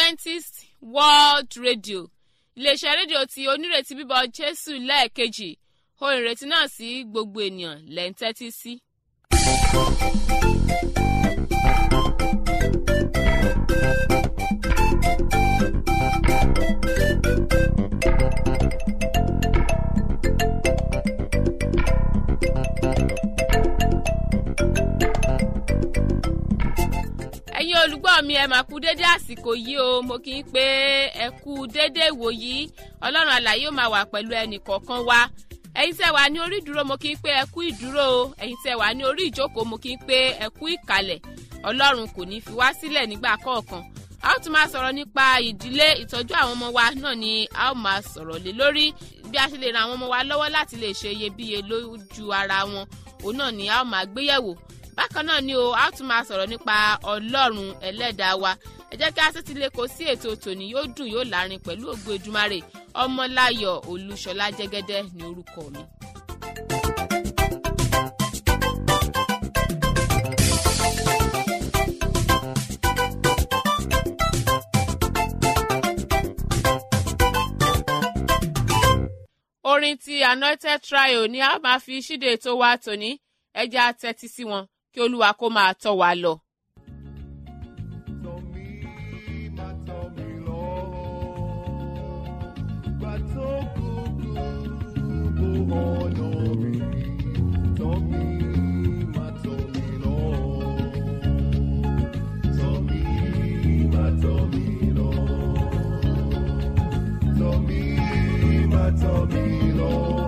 adventist world radio iléeṣẹ́ rédíò tí onírètí bíbọ̀ jésù lẹ́ẹ̀kejì ohun ìrètí náà sí gbogbo ènìyàn lẹ́ ń tẹ́tí sí. ẹ̀yin olùgbọ́ mi ẹ máa kú dédé àsìkò yìí o mo kì í pé ẹ kú dédé ìwòyí ọlọ́run àlàyé ó máa wà pẹ̀lú ẹnì kọ̀ọ̀kan wa ẹ̀yin tẹ́ wà ní orí ìdúró mo kì í pé ẹ kú ìdúró o ẹ̀yin tẹ́ wà ní orí ìjókòó mo kì í pé ẹ kú ìkàlẹ̀ ọlọ́run kò ní fi wá sílẹ̀ nígbà kọ̀ọ̀kan a ó tún máa sọ̀rọ̀ nípa ìdílé ìtọ́jú àwọn ọmọ wa náà ni a ó máa sọ̀rọ̀ lé lórí bí a ṣe lè ran àwọn ọmọ wa lọ́wọ́ láti lè ṣe iyebíye lójú ara wọn òun náà ni a ó máa gbéyẹ̀wò bákan náà ni o a tún máa sọ̀rọ̀ nípa ọlọ́run ẹlẹ́dàá wa ẹ jẹ́ kí a tètè lè kó sí ètò tòní yóò dùn yóò lárin pẹ̀lú ògo Èdùmàrè ọmọláyọ̀ olúṣọlá jẹ́gẹ́dẹ́ ní orúkọ mi. orin ti anointed trio ni a máa fi ṣíde ètò wa tòní ẹ jẹ́ á tẹ́tí sí wọn kí olúwa kó máa tọ́ wa lọ. Tọ́ mi, má tọ́ mi lọ. Gbà tó kúkú bó ọ̀nà mi. Tọ́ mi, má tọ́ mi lọ. Tọ́ mi, má tọ́ mi lọ. Tọ́ mi, má tọ́ mi lọ.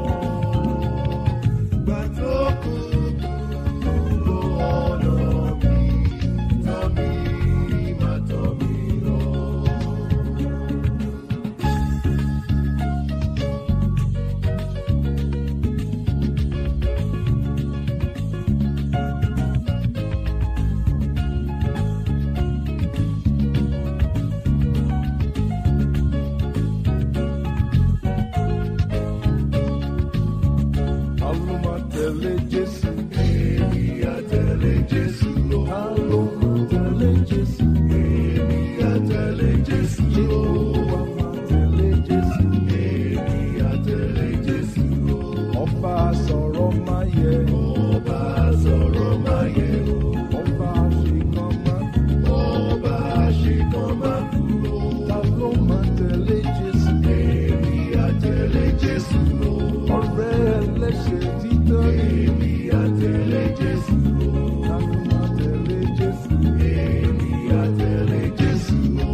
Gbà tó kúkú bó ọ̀nà mi. Tọ́ mi, má tọ́ mi lọ. Àlọ́ máa tẹ̀lé Jésù. Èmi á tẹ̀lé Jésù lọ. Àlọ́ máa tẹ̀lé Jésù. Èmi á tẹ̀lé Jésù lọ. Jehova máa tẹ̀lé Jésù. Èmi á tẹ̀lé Jésù lọ. Ọba sọ̀rọ̀ máa yẹ. Ọba sọ̀rọ̀ máa yẹ. Ọba àṣekàn máa kú. Ọba àṣekàn máa kú. Àlọ́ máa tẹ̀lé Jésù. Èmi á tẹ̀lé Jésù lọ. Ọ̀rẹ́ ẹlẹ́ṣẹ̀ títọ́ ni. Èmi á tẹ̀lé Jésù lọ. Àlọ́ máa tẹ̀lé Jésù. Èmi á tẹ̀lé Jésù lọ.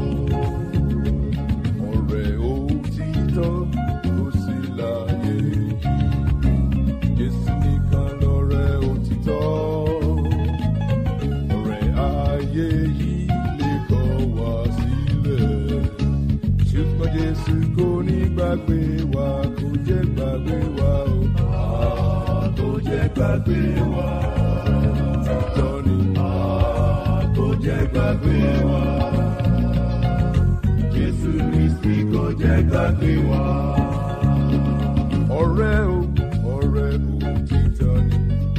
Ọ̀rẹ́ òtítọ́ kò sí láyé yìí. Jésù nìkan lọ̀rẹ́ òtítọ́. Ọ̀rẹ́ ayé yìí lè kọ̀ wá sílẹ̀. Ṣùgbọ́n Jésù kò ní gbàgbé wa, kò jẹ́ gbàgbé wa o. Ah, Kò jẹ́ gbàgbé wa. Òtítọ́ ni. Ah, Kò jẹ́ gbàgbé wa. Jésù Kristi kò jẹ́ gbàgbé wa. Ọ̀rẹ́ o, ọ̀rẹ́ òtítọ́ ni.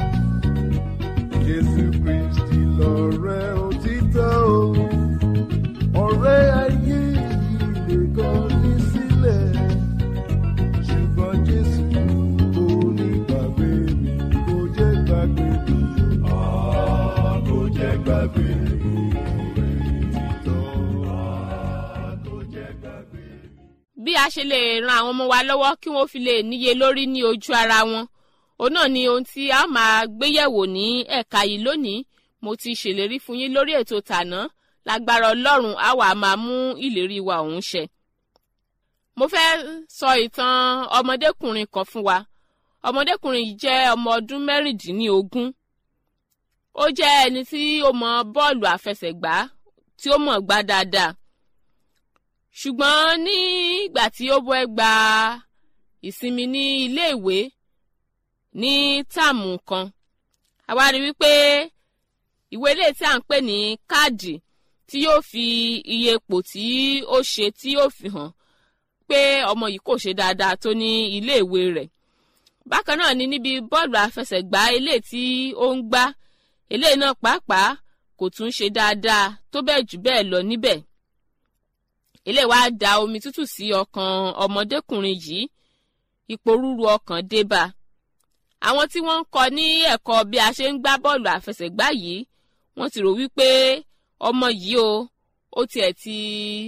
Jésù Kristi lọ̀rẹ́ òtítọ́ o. Ọ̀rẹ́ ayé yìí lè kọ̀ ní sílẹ̀. Ṣùgbọ́n Jésù kò ní gbàgbé mi, kò jẹ́ gbàgbé mi. Ah, Kò jẹ́ gbàgbé mi. Òtítọ́, ah, kò jẹ́ gbàgbé mi. bí a ṣe lè ran àwọn ọmọ wa lọ́wọ́ kí wọ́n fi lè níye lórí ní ojú ara wọn òun náà ni ohun tí a máa gbéyẹ̀wò ní ẹ̀ka yìí lónìí mo ti ṣèlérí fún yín lórí ètò tàná lágbára ọlọ́run á wà máa mú ìlérí wa òun ṣẹ. mo fẹ́ sọ ìtàn ọmọdékùnrin kan fún wa ọmọdékùnrin yìí jẹ́ ọmọ ọdún mẹ́rìndínlógún ó jẹ́ ẹni tí ó mọ bọ́ọ̀lù àfẹsẹ̀gbá tí ó mọ̀ gbá dáadáa ṣùgbọ́n nígbà tí ó bọ́ ẹ gba ìsinmi ní iléèwé ní táàmù kan a wá rí wípé ìwé ilé tí à ń pè ní káàdì tí yóò fi iye ipò tí ó ṣe tí yóò fi hàn pé ọmọ yìí kò ṣe dáadáa tó ní iléèwé rẹ̀ bákan náà ni níbi bọ́ọ̀lù àfẹsẹ̀gbá ilé tí ó ń gbá eléyìí náà pàápàá kò tún ṣe dáadáa tó bẹ́ẹ̀ jù bẹ́ẹ̀ lọ níbẹ̀ eléyìí wá da omi tútù sí ọkàn ọmọdékùnrin yìí ìpòrúru ọkàn dé bá àwọn tí wọ́n ń kọ́ ní ẹ̀kọ́ bí a ṣe ń gbá bọ́ọ̀lù àfẹsẹ̀gbá yìí wọ́n ti rò wípé ọmọ yìí o ó tiẹ̀ ti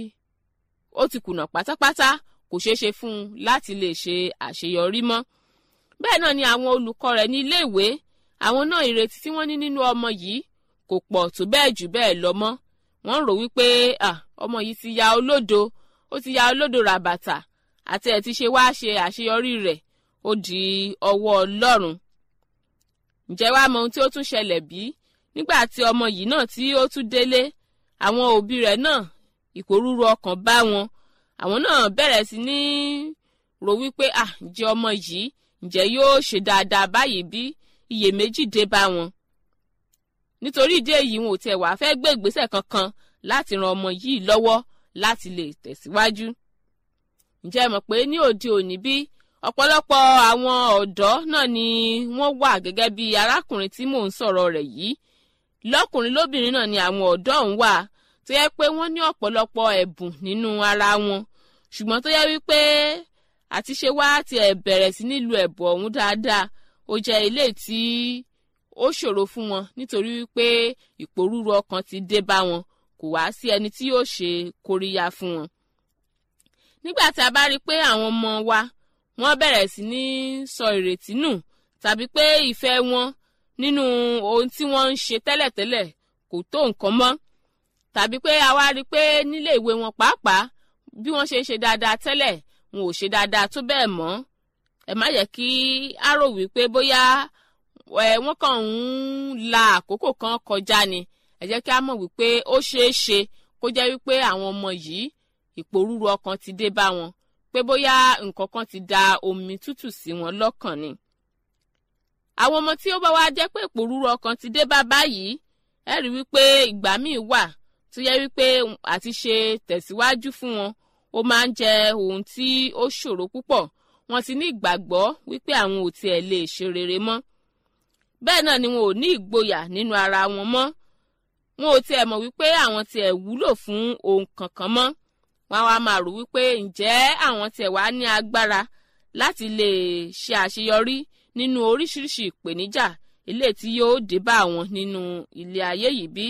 ó ti kùnà pátápátá kò ṣeé ṣe fún un láti lè ṣe àṣeyọrí mọ́ bẹ́ẹ̀ náà ni àwọn olùkọ́ rẹ̀ ní iléèwé àwọn náà ìrètí tí wọ́n ní nínú ọmọ yìí kò pọ̀ tó bẹ́ẹ̀ jù bẹ́ẹ̀ lọ mọ́ wọ́n rò wípé ọmọ yìí ti ya olódo ó ti ya olódo ràbàtà àti ẹ̀ ti ṣe wá ṣe àṣeyọrí rẹ̀ ó di ọwọ́ ọlọ́run ǹjẹ́ wàá mọ ohun tí ó tún ṣẹlẹ̀ bí nígbà tí ọmọ yìí náà tí ó tún délé àwọn òbí rẹ̀ náà ìpòrúru ọkàn bá wọn àwọn náà bẹ̀rẹ̀ sí ní rò wípé à ǹjẹ́ ọmọ yìí ǹjẹ́ yóò ṣe dáadáa báyìí bí iyèméjì dé bá wọn nítorí ìdí èyí wọn ò tiẹ̀ wá fẹ́ gbé ìgbésẹ̀ kankan láti ran ọmọ yìí lọ́wọ́ láti lè tẹ̀síwájú ǹjẹ́ ẹ mọ̀ pé ní òde òní bí ọ̀pọ̀lọpọ̀ àwọn ọ̀dọ́ náà ni wọ́n wà gẹ́gẹ́ bí arákùnrin tí mò ń sọ̀rọ̀ rẹ̀ yìí lọ́kùnrin lóbìnrin náà ni àwọn ọ̀dọ́ ọ̀hún wà tó yẹ pé wọ́n ní ọ̀pọ̀lọpọ̀ ẹ̀bùn nínú ara wọn ṣùgbọ́n tó yẹ wípé àti ṣe wá tiẹ̀ bẹ̀rẹ̀ sí nílùú ẹ̀bùn ọ̀hún dáadáa ó jẹ́ ilé tí ó ṣòro fún wọn nítorí wípé ìpòrúru ọkàn ti dé bá wọn kò wá sí ẹni tí yóò ṣe kóríyá fún wọn. nígbà tí a bá rí i pé àwọn ọmọ wa wọ́n bẹ̀rẹ̀ sí ní sọ ìrètí nù tàbí pé ìfẹ́ wọn nínú ohun tí wọ́n ń ṣe tẹ́lẹ̀tẹ́lẹ̀ kò tó nǹkan mọ́ tàbí pé a wá rí i pé nílé ìwé wọn pàápàá bí wọ́n ṣe ń ṣe dáadáa tẹ́lẹ̀ wọn ò ṣe dáadáa tó bẹ́ẹ̀ mọ́ ẹ má yẹ kí á rò wípé bóyá ẹ wọ́n kàn ń la àkókò kan kọjá ni ẹ jẹ́ kí á mọ̀ wípé ó ṣeé ṣe kó jẹ́ wípé àwọn ọmọ yìí ìpòrúru ọkàn ti dé bá wọn pé bóyá nǹkan kan ti da omi tútù sí wọn lọ́kàn ni. àwọn ọmọ tí ó bá wá jẹ́ pé ìpòrúru ọkàn ti dé bá báyìí ẹ rí wípé ìgbà míì wà tó yẹ wípé àti ṣe tẹ̀síwájú fún wọn ó máa ń jẹ ohun tí ó ṣòro púpọ̀ wọ́n ti ní ìgbàgbọ́ wípé àwọn ò tiẹ̀ lè ṣe rere mọ́ bẹ́ẹ̀ náà ni wọn ò ní ìgboyà nínú ara wọn mọ́ wọn ò tiẹ̀ mọ̀ wípé àwọn tiẹ̀ wúlò fún ohun kankan mọ́ wọn á wá máa rò wípé ǹjẹ́ àwọn tiẹ̀ wá ní agbára láti lè ṣe àṣeyọrí nínú oríṣiríṣi ìpèníjà ilé tí yóò dé bá àwọn nínú ilé ayé yìí bí.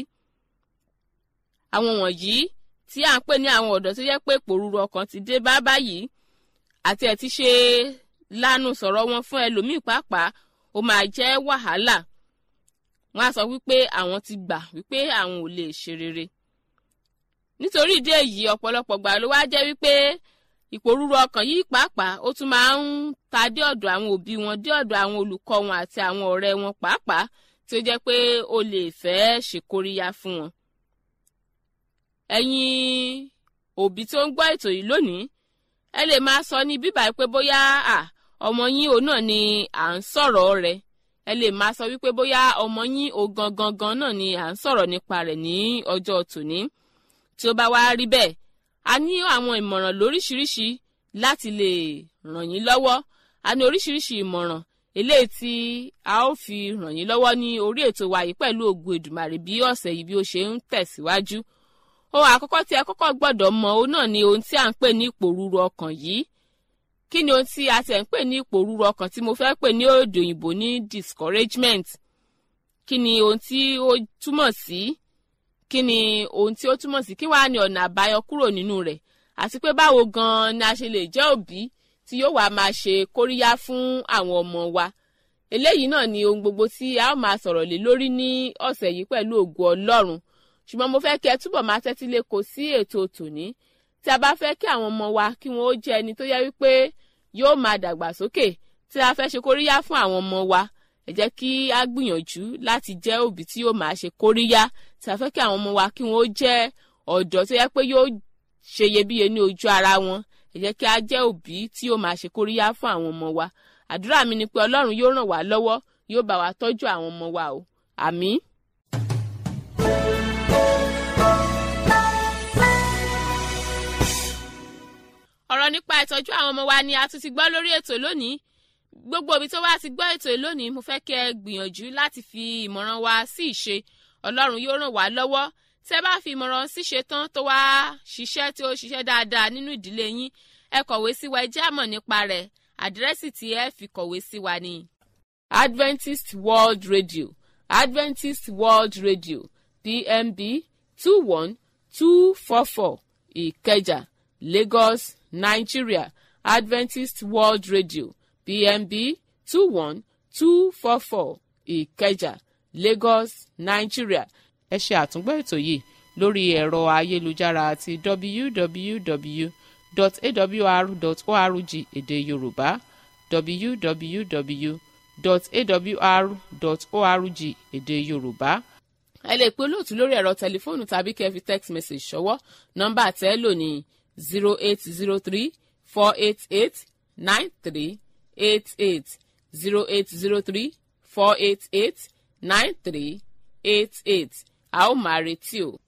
àwọn wọ̀nyí tí à ń pè ní àwọn ọ̀dọ́ tó yẹ pé pòrúurú ọkàn ti dé bá báyìí àti ẹ̀ ti ṣe lánàá sọ̀rọ̀ wọn fún ẹlòmíì pàápàá ó máa jẹ́ wàhálà wọn á sọ wípé àwọn ti gbà wípé àwọn ò lè ṣe rere nítorí ìdí èyí ọ̀pọ̀lọpọ̀ gbà ló wá jẹ́ wípé ìpòrúurú ọkàn yìí pàápàá ó tún máa ń ta dé ọ̀dọ̀ àwọn òbí wọn dé ọ̀dọ̀ àwọn olùkọ́ wọn àti àwọn ọ̀rẹ́ wọn pàápàá tí ó jẹ́ pé ó lè fẹ́ ṣèkóríyá fún wọn. ẹ̀yin òbí tó ń gbọ́ ètò yìí lónìí ẹ lè máa sọ ní bíbá pé bóyá ọmọ yín òun náà ni à ń sọ̀rọ̀ rẹ̀ ẹ lè máa sọ wípé bóyá ọmọ yín o gangan gan náà ni à ń sọ̀rọ̀ nípa rẹ̀ ní ọjọ́ tòní tí ó bá wá rí bẹ́ẹ̀ a ní àwọn ìmọ̀ràn lóríṣiríṣi láti lè ràn yín lọ́wọ́ a ní oríṣiríṣi ìmọ̀ràn eléyìí tí a ó fi ràn yín lọ́wọ́ ní orí ètò wa yìí pẹ̀lú ògùn èdùmàrè bí ọ̀sẹ̀ yìí bí ó ṣe ń tẹ̀síwájú ohun àkọ́kọ́ tí ẹ kọ́kọ́ gbọ́dọ̀ mọ̀ òun náà ni ohun tí à ń pè ní ìpòrúru ọkàn yìí kí ni ohun tí a ti ẹ̀ ń pè ní ìpòrúru ọkàn tí mo fẹ́ pè ní èdè òyìnbó ní discouragement kí ni ohun tí ó túmọ̀ sí kí ni ohun tí ó túmọ̀ sí kí wàá ní ọ̀nà àbáyọ kúrò nínú rẹ̀ àti pé báwo gan-an ni a ṣe lè jẹ́ òbí tí yóò wá máa ṣe kóríyá fún àwọn ọmọ wa eléyìí náà ni ohun gbogbo tí a ó máa sọ̀rọ̀ lé lórí ní ọ̀sẹ̀ yìí pẹ̀lú ògo ọlọ́run ṣùgbọ́n mo fẹ́ kí ẹ túbọ̀ máa tẹ́tí lẹ́kọ̀ọ́ sí ètò tòní tí a bá fẹ́ kí àwọn ọmọ wa kí wọ́n ó jẹ́ ẹni tó yẹ wípé yóò máa dàgbà sókè tí a fẹ́ ṣe kóríyá fún àwọn ọmọ wa ẹ jẹ́ kí a gbìyànjú láti jẹ́ òbí tí yóò máa ṣe kóríyá tí a fẹ́ kí àwọn ọmọ wa kí wọ́n ó jẹ́ ọ̀dọ́ tó yẹ pé yóò ṣe iyebíye ní ojú ara wọn ẹ jẹ́ kí a jẹ́ òbí tí yóò máa ṣe kóríyá fún àwọn ọmọ wa àdúrà mi ni pé ọlọ́run yóò ràn wá lọ́wọ́ yóò bá wa tọ́jú àwọn ọmọ wa o àmín. ọ̀rọ̀ nípa ìtọ́jú àwọn ọmọ wa ni a tún ti gbọ́ lórí ètò lónìí gbogbo òbí tó wá ti gbọ́ ètò lónìí mo fẹ́ kí ẹ gbìyànjú láti fi ìmọ̀ràn wa sí ìṣe ọlọ́run yóò ràn wá lọ́wọ́ tẹ́ bá fi ìmọ̀ràn ṣíṣe tán tó wá ṣiṣẹ́ tí ó ṣiṣẹ́ dáadáa nínú ìdílé yín ẹ kọ̀wé sí wa ẹ jẹ́ àmọ̀ nípa rẹ̀ àdírẹ́sì tí ẹ fi kọ̀wé sí wa ni. Adventist World Radio Adventist World Radio PMB two one two four four Ìkẹjà Lagos Nigeria Adventist World Radio PMB two one two four four Ìkẹjà Lagos Nigeria ẹ ṣe àtúngbọ́ ètò yìí lórí ẹ̀rọ ayélujára àti www.awr.org èdè Yorùbá www.awr.org èdè Yorùbá ẹ lè pe olóòtú lórí ẹ̀rọ tẹlifóònù tàbí kẹ́ fi text message ṣọwọ́ nọ́mbà tẹ́ lò ní zero eight zero three four eight eight nine three eight eight zero eight zero three four eight eight nine three eight eight a ó máa retí o.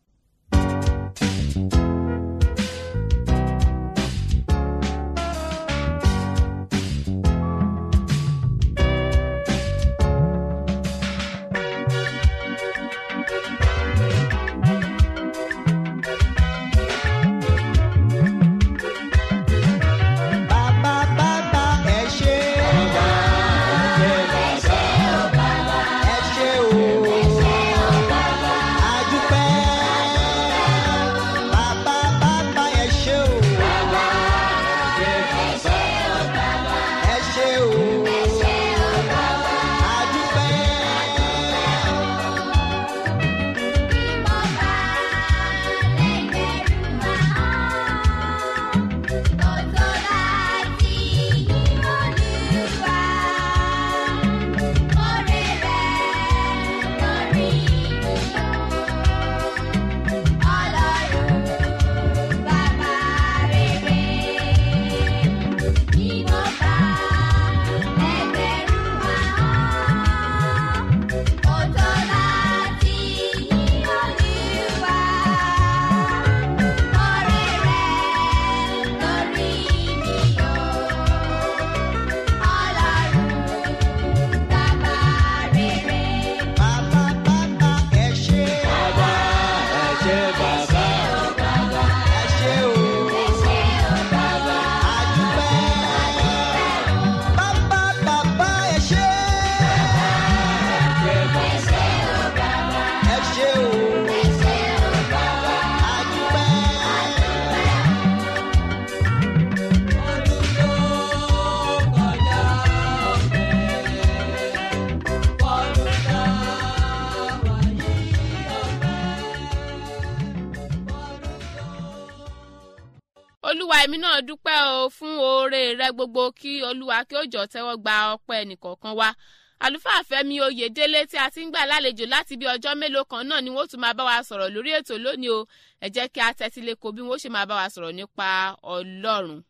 Bàbá bàbá ẹ ṣé. Ẹ ṣé o. Adúpẹ́. Bàbá bàbá ẹ ṣé o. Ẹ ṣé o. Adúpẹ́. Bàbá bàbá ẹ ṣé. Bàbá ẹ ṣé bàbá. Ẹ ṣé o. Adúpẹ́. Bàbá bàbá ẹ ṣé. Ẹ ṣé o. Adúpẹ́. Ọdún tó kọjá ọdún tá a wà yìí olúwa èmi náà dúpẹ́ o fún oore rẹ gbogbo kí olúwa kí ó jọ tẹ́wọ́ gba ọpẹ́ nìkọ̀ọ̀kan wa àlùfáà fẹ́mi oyèdélé tí a ti ń gbà lálejò láti bí ọjọ́ mélòó kan náà ni wọ́n tún máa bá wa sọ̀rọ̀ lórí ètò lónìí o ẹ jẹ́ kí a tẹ́tí lé ko bí wọ́n ṣe máa bá wa sọ̀rọ̀ nípa ọlọ́run.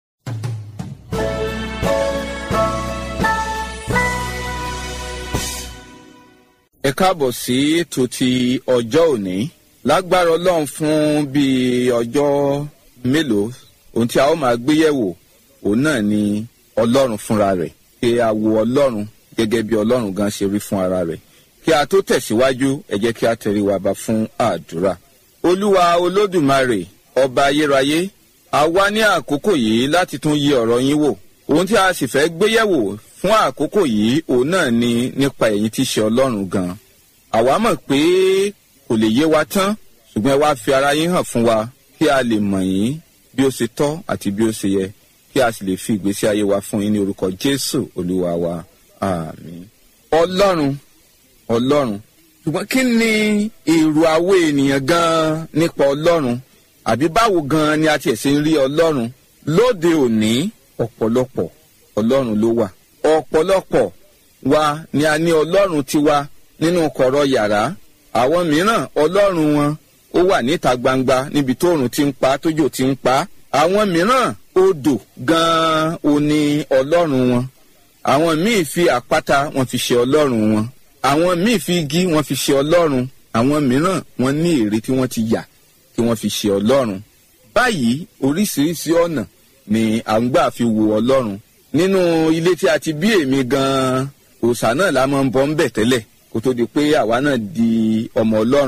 ẹ káàbọ̀ sí ètò ti ọjọ́ òní lágbára ọlọ́run fún bíi ọjọ́ mélòó ohun tí a ó máa gbé yẹ̀wò òun náà ni ọlọ́run fúnra rẹ̀ kí a wo ọlọ́run gẹ́gẹ́ bí ọlọ́run gan ṣe rí fún ara rẹ̀ kí a tó tẹ̀síwájú ẹ jẹ́ kí a tẹrí wa ba fún àdúrà olúwa olódùmarè ọba ayérayé a wá ní àkókò yìí láti tún yí ọ̀rọ̀ yín wò ohun tí a sì fẹ́ gbé yẹ̀wò fún àkókò yìí òun náà ni nípa ẹ̀yin tí ṣe ọlọ́run gan àwa mọ̀ pé kò lè yé wa tán ṣùgbọ́n ẹ wá fi ara yín hàn fún wa kí a lè mọ̀ yín bí ó ṣe tọ́ àti bí ó ṣe yẹ kí a sì lè fi ìgbésí ayé wa fún yín ní orúkọ jésù olúwa wa àmín. ọlọ́run ọlọ́run ṣùgbọ́n kí ni èrò àwọ̀ ènìyàn gan-an nípa ọlọ́run àbí báwo gan-an ni a tiẹ̀ ṣe ń rí ọlọ́run lóde òní ọ̀pọ̀lọpọ̀ ọlọ́run ló wà ọ̀pọ̀lọpọ̀ wa ni a ní ọlọ́run tiwa nínú kọ̀rọ̀ yàrá àwọn mìíràn ọlọ́run wọn ó wà níta gbangba níbi tóòrùn ti ń pa tójò ti ń pa àwọn mìíràn odò gan-an ò ní ọlọ́run wọn àwọn míì fi àpáta wọn fi ṣe ọlọ́run wọn àwọn míì fi igi wọn fi ṣe ọlọ́run àwọn mìíràn wọn ní ère tí wọ́n ti yà kí wọ́n fi ṣe ọlọ́run báyìí oríṣiríṣi ọ̀nà ni à ń gbà fi wo ọlọ́run nínú ilé tí a ti bí èmi gan-an òòṣà náà la máa ń bọ́ ń bẹ̀ tẹ́lẹ̀ kó tó di pé àwa náà di ọmọ ọlọ́run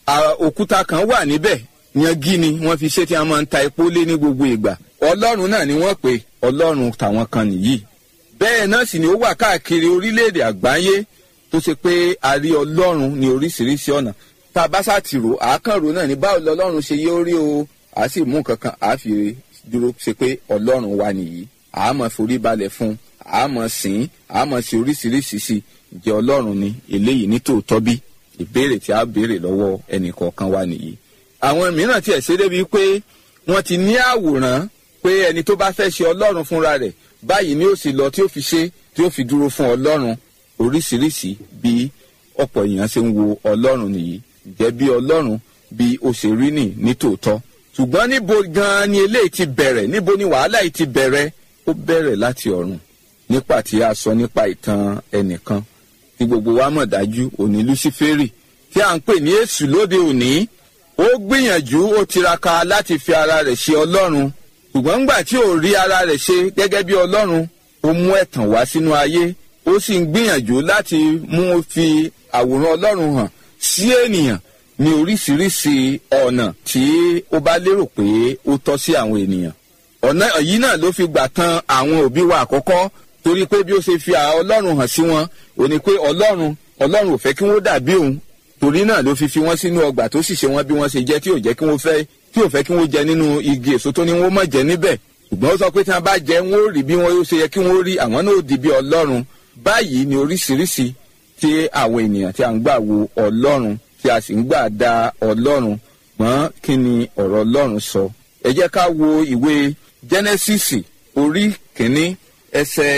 à- òkúta kan wà níbẹ̀ yangi ni wọ́n fi ṣe tí wọ́n máa ń ta epo lé ní gbogbo ìgbà ọlọ́run náà ni wọ́n pè ọlọ́run tàwọn kan nìyí bẹ́ẹ̀ náà sì ni ó wà káàkiri orílẹ̀-èdè àgbáyé tó ṣe pé a rí ọlọ́run ní oríṣiríṣi ọ̀nà tá a bá ṣàtìrò àákànrò náà ní báwo lọ́lọ́run ṣe yé orí o a sì mú nǹkan kan a fi dúró ṣe pé ọlọ́run wa nìyí a máa forí balẹ̀ fún a máa sìn a máa ṣe oríṣiríṣi sí jẹ́ ọlọ́run ni eléyìí ní tòótọ́ bí ìbéèrè tí a béèrè lọ́wọ́ ẹnì kọ̀ọ̀kan wa nìyí àwọn mìíràn tiẹ̀ ṣe débi pé wọ́n ti ní àwòrán pé ẹni tó bá fẹ́ ṣe ọlọ́run fúnra rẹ̀ báyìí ni ó sì lọ tí ó fi ṣe tí ó fi dúró fún ọlọ́run oríṣiríṣi bí ọ̀pọ̀ èèyàn ṣe ń wo ọlọ́run nìyí jẹ́ bí ọlọ́run bí ó ṣe rí nì ní tòótọ́ ṣùgbọ́n níbo gan-an ni eléyìí ti bẹ̀rẹ̀ níbo ni wàhálà yìí ti bẹ̀rẹ̀ ó bẹ̀rẹ̀ láti ọ̀run nípa tí a sọ nípa ìtàn ẹnìkan tí gbogbo wa mọ̀ dájú òní luciferi tí à ń pè ní èṣù lóde òní ó gbìyànjú ó tiraka láti fi ara rẹ̀ ṣe ọlọ́run ṣùgbọ́n ńgbà tí ò rí ara rẹ̀ ṣe gẹ́gẹ́ bí ọlọ́run ó mú ẹ̀tàn wá sínú ayé ó sì ń gbìyànjú láti mú fi àwòrán ọlọ́run hàn sí ènìyàn ní oríṣiríṣi ọ̀nà tí ó bá lérò pé ó tọ́ sí àwọn ènìyàn ọ̀nà yìí náà ló fi gbà tan àwọn òbí wa àkọ́kọ́ torí pé bí ó ṣe fi à- ọlọ́run hàn sí wọn ò ní pé ọlọ́run ọlọ́run ò fẹ́ kí wọ́n dàbí òun torí náà ló fi fi wọ́n sínú ọgbà tó sì ṣe wọ́n bí wọ́n ṣe jẹ́ tí ò jẹ́ kí wọ́n fẹ́ tí ò fẹ́ kí wọ́n jẹ nínú igi èso tó ní wọ́n mọ̀ jẹ níbẹ̀ ṣùgbọ́n ó sọ pé tí wọ́n bá jẹ wọ́n ó rí bí wọ́n yóò ṣe yẹ kí wọ́n rí àwọn náà ó di bí ọlọ́run báyìí ni oríṣiríṣi tí àwọn ènìyàn tí a ń gbà wo ọlọ́run tí a sì ń gbà da ọlọ́run mọ́ kí ni ọ̀rọ̀ ọlọ́run sọ ẹ jẹ́ ká wo ìwé jẹ́nẹ́sìsì orí kìíní ẹsẹ̀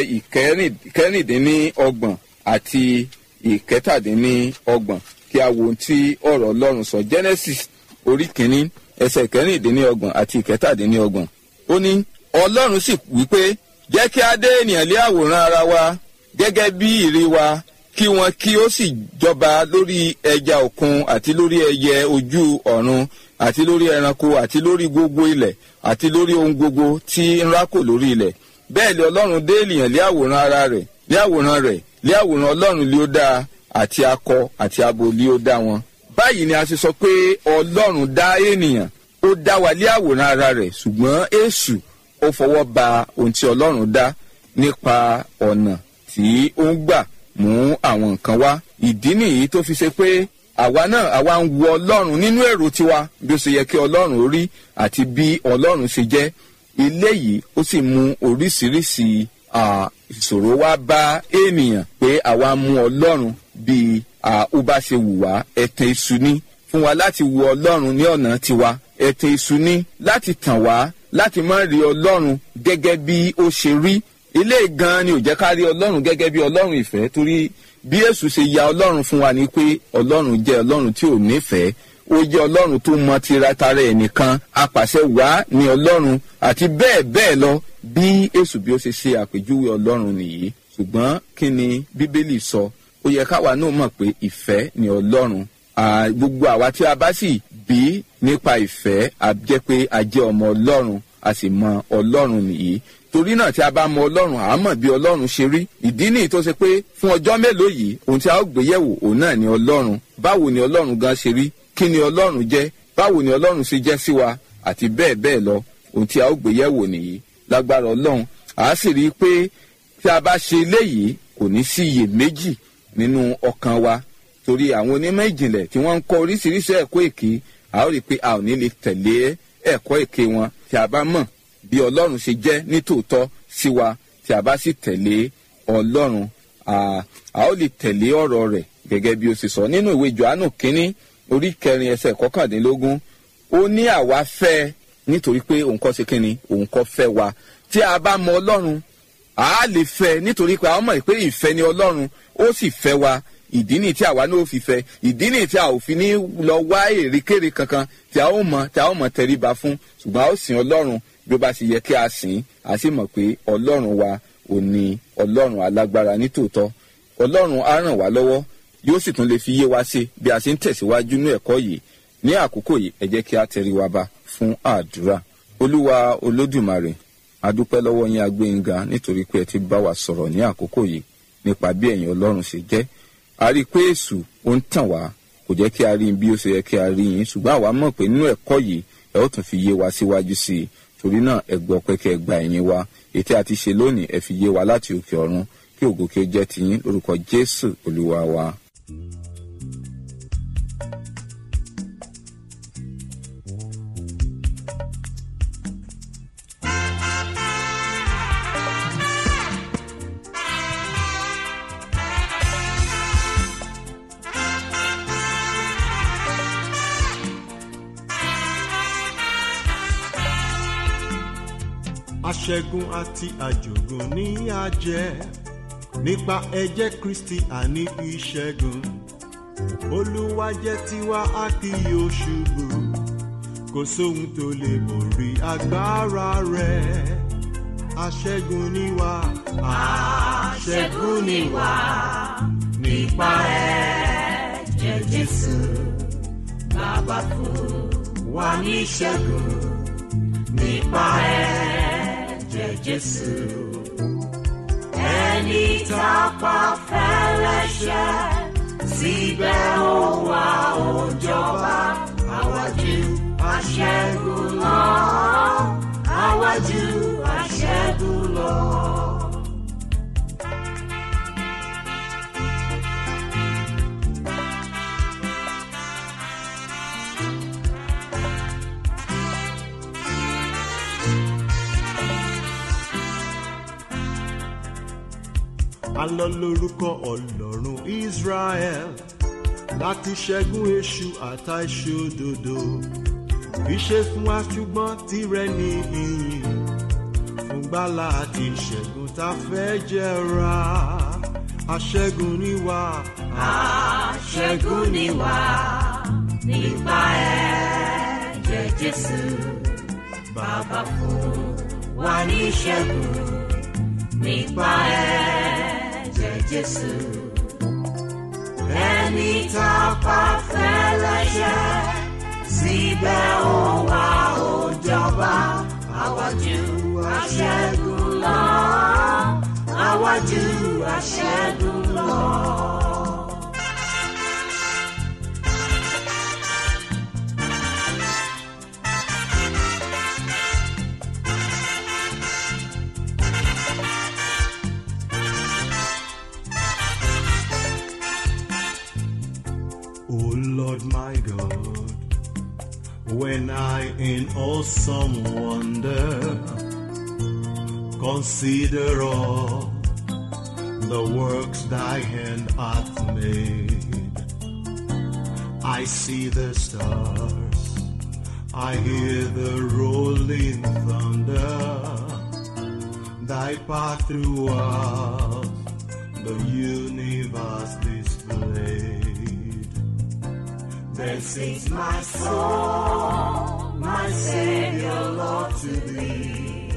ìkẹrìndínlọ́gbọ̀n àti ìkẹtàdínlọ́gbọ̀n kí a wo ohun tí ọ̀rọ̀ ọlọ́run sọ genesis orí kìíní ẹsẹ̀ ìkẹrìndínlọ́gbọ̀n àti ìkẹtàdínlọ́gbọ̀n ó ní ọlọ́run sì wípé jẹ́ kí a dé ènìyàn lé àwòrán ara wa gẹ́gẹ́ bí ìrí wa kí wọn kí ó sì jọba lórí ẹja òkun àti lórí ẹyẹ ojú ọ̀run àti lórí ẹranko àti lórí gbogbo ilẹ̀ àti lórí ohun gbogbo tí ń rákò lórí ilẹ̀ bẹ́ẹ̀ lé ọlọ́run dé ènìyàn lé àwòrán ara rẹ̀ lé àwòrán rẹ̀ lé àwòrán ọlọ́run lé ó dáa àti akọ àti abo lé ó dá wọn. báyìí ni a ṣe sọ pé ọlọ́run dá ènìyàn ó dá wa lé àwòrán ara rẹ̀ ṣùgbọ́n èṣù ó fọwọ́ ba ohun tí ọlọ́run dá nípa ọ̀nà tí ó ń gbà mú àwọn nǹkan wá ìdí nìyí tó fi ṣe pé àwa náà àwa ń wo ọlọ́run nínú èrò tiwa bí ó ṣe yẹ kí ọlọ́run ó rí àti bí ọlọ́run ṣe jẹ́ eléyìí ó sì mú oríṣiríṣi à, ìṣòro wá bá ènìyàn pé àwa mú ọlọ́run bí à, ó bá ṣe wù wá ẹ̀tàn èṣù ni fún wa láti wo ọlọ́run ní ọ̀nà tiwa ẹ̀tàn èṣù ni láti tàn wá láti má rí ọlọ́run gẹ́gẹ́ bí ó ṣe rí ilé gan ni ò jẹ́ ká rí ọlọ́run gẹ́gẹ́ bí ọlọ́run ìfẹ́ torí bí èṣù ṣe ya ọlọ́run fún wa ni pé ọlọ́run jẹ́ ọlọ́run tí ò nífẹ̀ẹ́ ó jẹ́ ọlọ́run tó mọ tiratara ẹ̀ nìkan apàṣẹ wá ní ọlọ́run àti bẹ́ẹ̀ bẹ́ẹ̀ lọ bí èṣù bí ó ṣe ṣe àpèjúwe ọlọ́run nìyí ṣùgbọ́n kí ni bíbélì sọ ó yẹ káwa náà mọ̀ pé ìfẹ́ ni ọlọ́run À, gbogbo àwa tí a bá sì bí nípa ìfẹ́ a jẹ́ pé a jẹ́ ọmọ ọlọ́run a sì mọ ọlọ́run nìyí torí náà tí a bá mọ ọlọ́run à á mọ̀ bí ọlọ́run ṣe rí ìdí nìyí tó ṣe pé fún ọjọ́ mélòó yìí ohun tí a ó gbé yẹ̀wò òun náà ni ọlọ́run báwo ni ọlọ́run gan ṣe rí kí ni ọlọ́run jẹ́ báwo ni ọlọ́run ṣe jẹ́ sí wa àti bẹ́ẹ̀ bẹ́ẹ̀ lọ ohun tí a ó gbé yẹ̀wò nìyí lágbára ọlọ́run à á sì rí i pé tí a bá ṣe eléyìí kò ní sí iyèméjì nínú ọkàn wa torí àwọn onímọ̀ ìjìnlẹ̀ tí wọ́n ń kọ́ oríṣiríṣi ẹ̀kọ́ èké a ó rí i pé a ò ní lè tẹ̀lé ẹ̀kọ́ èké wọn tí a bá mọ̀ bí ọlọ́run ṣe jẹ́ nítòótọ́ sí wa tí a bá sì tẹ̀lé ọlọ́run a a ó lè tẹ̀lé ọ̀rọ̀ rẹ̀ gẹ́gẹ́ bí ó ṣe sọ nínú ìwé johannu kínní orí kẹrin ẹsẹ̀ kọkàndínlógún ó ní àwa fẹ́ nítorí pé òun kọ́ ṣe kínni òun kọ́ fẹ́ wa tí a bá mọ ọlọ́run a lè fẹ́ nítorí pé a mọ̀ pé ìfẹ́ ni ọlọ́run ó sì fẹ́ wa ìdí nìyí tí àwa náà fi fẹ́ ìdí nìyí tí a ò fi ní lọ wá èrèkèrè kankan tí a ó mọ tí a ó mọ tẹríba fún ṣùgbọ́n a ó sìn ọlọ́run bí ó bá ṣe yẹ kí a sìn a sì mọ̀ pé ọlọ́run wa ò ní ọlọ́run alágbára nítòótọ́ ọlọ́run á ràn wá lọ́wọ́ yóò sì tún lè fi yé wa ṣe bí a ṣe ń tẹ̀síwájú ní ẹ̀kọ́ yìí ní àkókò yìí ẹ jẹ́ kí a tẹríwa ba fún àdúrà olúwa olódùmarè adúpẹ́ lọ́wọ́ yín agbẹ́yìnga nítorí pé ẹ ti bá wa sọ̀rọ̀ ní àkókò yìí nípa bí ẹ̀yin ọlọ́run ṣe jẹ́ a rí i pé èṣù ó ń tàn wá kò jẹ́ kí a rí yín bí ó ṣe yẹ kí a rí yín ṣùgbọ́n àwa mọ̀ pé nínú ẹ̀kọ́ yìí ẹ ó tún fi yé wa síwájú sí i torí náà ẹ gbọ́ pé kẹ́ ẹ gba ẹ̀yìn wa ètí àti ṣe lónìí ẹ fi yé wa láti òkè ọ̀run kí ògo kí ó jẹ́ tiyín lórúkọ jésù olúwa wa. aṣẹ́gun àti àjògùn ní àjẹ́ nípa ẹ̀jẹ̀ kristi àní ìṣẹ́gun olúwa jẹ́ tiwa a kì yóò ṣubú kò sóhun tó lè borí agbára rẹ̀ aṣẹ́gun ni wá aṣẹ́gun ni wá nípa ẹ̀jẹ̀ jésù bàbá fún wa ní ìṣẹ́gun nípa ẹ̀jẹ̀ jésù ẹni tá a pa fẹ́lẹ́ṣẹ̀ síbẹ̀ ó wá ó jọba àwájú aṣẹ́gun lọ àwájú aṣẹ́gun lọ. alọ lórúkọ ọlọ́run israel láti ṣẹ́gun èṣù àtàìṣòdodo ìṣe fún wa ṣùgbọ́n tirẹ̀ ní ìyìn fún gbàlà àti ìṣẹ́gun tá a fẹ́ jẹra aṣẹ́gun ni wá. aṣẹ́gun ni wá nípa ẹ̀jẹ̀ jésù bàbá fún wa ní ìṣẹ́gun nípa ẹ̀jẹ̀ jésù ẹni tá a pa fẹ́lẹ́ṣẹ̀ síbẹ̀ ó wá ó jọba àwájú aṣẹ́gun lọ àwájú aṣẹ́gun lọ. O Lord my God, when I in awesome wonder consider all the works thy hand hath made, I see the stars, I hear the rolling thunder, thy path throughout the universe displayed. Then sings my soul, my Savior, Lord, to thee.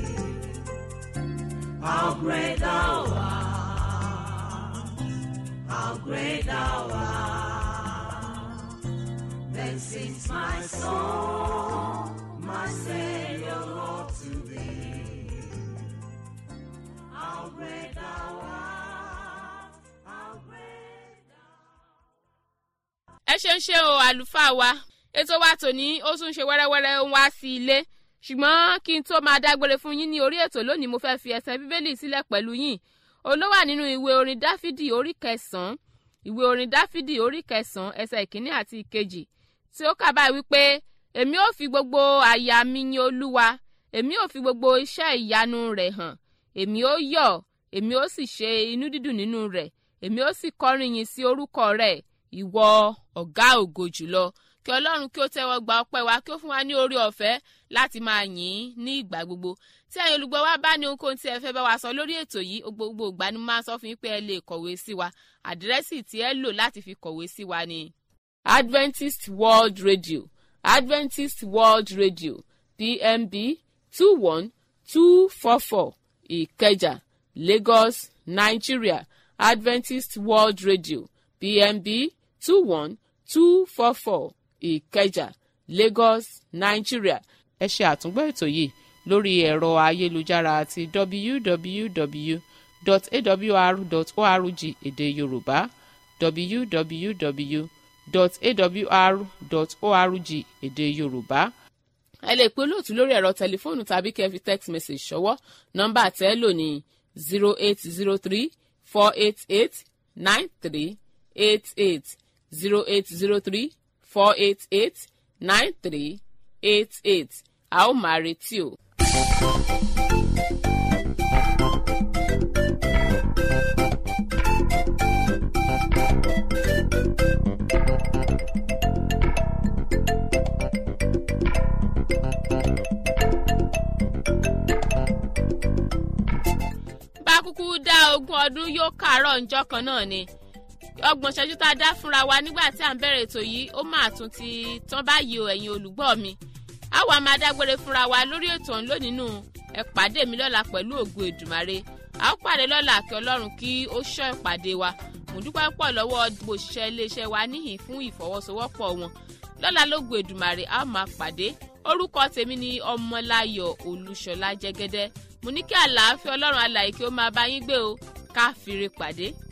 How great thou art, how great thou art. Then sings my soul, my Savior, Lord, to thee. How great thou art, how great ẹ ṣe ń ṣe o àlùfáà wa ètò wa tòní ó tún ṣe wẹ́rẹ́wẹ́rẹ́ ń wá sí ilé ṣùgbọ́n kí n tó máa dágbére fún yín ní orí ètò lónìí mo fẹ́ fi ẹsẹ̀ bíbélì sílẹ̀ pẹ̀lú yín olówà nínú ìwé orin dáfídì orí kẹsàn-án ìwé orin dáfídì orí kẹsàn-án ẹsẹ̀ ìkíní àti ìkejì tí ó kà báyìí wípé èmi ò fi gbogbo àyà mi yin olúwa èmi ò fi gbogbo iṣẹ́ ìyanu rẹ̀ hàn èmi ò yọ̀ èmi ò sì ṣe inú dídùn nínú rẹ̀ èmi ò sì kọrin yìn sí orúkọ rẹ̀ ìwọ ọ̀gá ògo jùlọ kí ọlọ́run kí ó tẹ́wọ́ gba ọpẹ́ wa kí ó fún wa ní orí ọ̀fẹ́ láti máa yìn ín ní ìgbà gbogbo tí ẹ̀yin olùgbọ́ wa bá ní ohunkóhun tí ẹ fẹ́ bá wa sọ lórí ètò yìí gbogbo ìgbà ni mo máa ń sọ fún yín pé ẹ lè kọ̀wé sí wa àdírẹ́sì tí ẹ lò láti fi kọ̀wé sí wa ni adventist world radio adventist world radio pmb two one two four four ìkẹjà lagos nigeria adventist world radio pmb two one two four four ìkẹjà lagos nigeria ẹ ṣe àtúngbọ́ ètò yìí lórí ẹ̀rọ ayélujára àti www.awr.org èdè yorùbá www awr.org èdè yorùbá ẹ lè pe olóòtú lórí ẹ̀rọ tẹlifóònù tàbí kẹ́ ẹ fi text message ṣọwọ́ nọ́mbà tẹ́ ẹ lò ní zero eight zero three four eight eight nine three eight eight zero eight zero three four eight eight nine three eight eight a ó máa retí o. bá kúkú dá ogún ọdún yóò kàárọ̀ ǹjọ́ kan náà ni ọgbọ̀n ṣẹ́jú tá a dá fúnra wa nígbà tí à ń bẹ̀rẹ̀ ètò yìí ó máa tún ti tán báyìí o ẹ̀yin olùgbọ́ mi a wà máa dágbére fúnra wa lórí ètò ọ̀hún lónìí nù ẹ pàdé mi lọ́la pẹ̀lú ògùn èdùmàrè a ó pàdé lọ́la kí ọlọ́run kí ó ṣọ́ ìpàdé wa mo dúpẹ́ pọ̀ lọ́wọ́ gbogbo òṣìṣẹ́ iléeṣẹ́ wa níhìn fún ìfọwọ́sowọ́pọ̀ wọn lọ́la lógùn èdùmàrè a ó máa pàdé orúkọ tèmi ni ọmọláyọ̀ olúṣọlá jẹ́gẹ́dẹ́ mo ní kí àlàáfíà ọlọ́run alàyè kí ó máa bá yín gbé o ká fìrè pàdé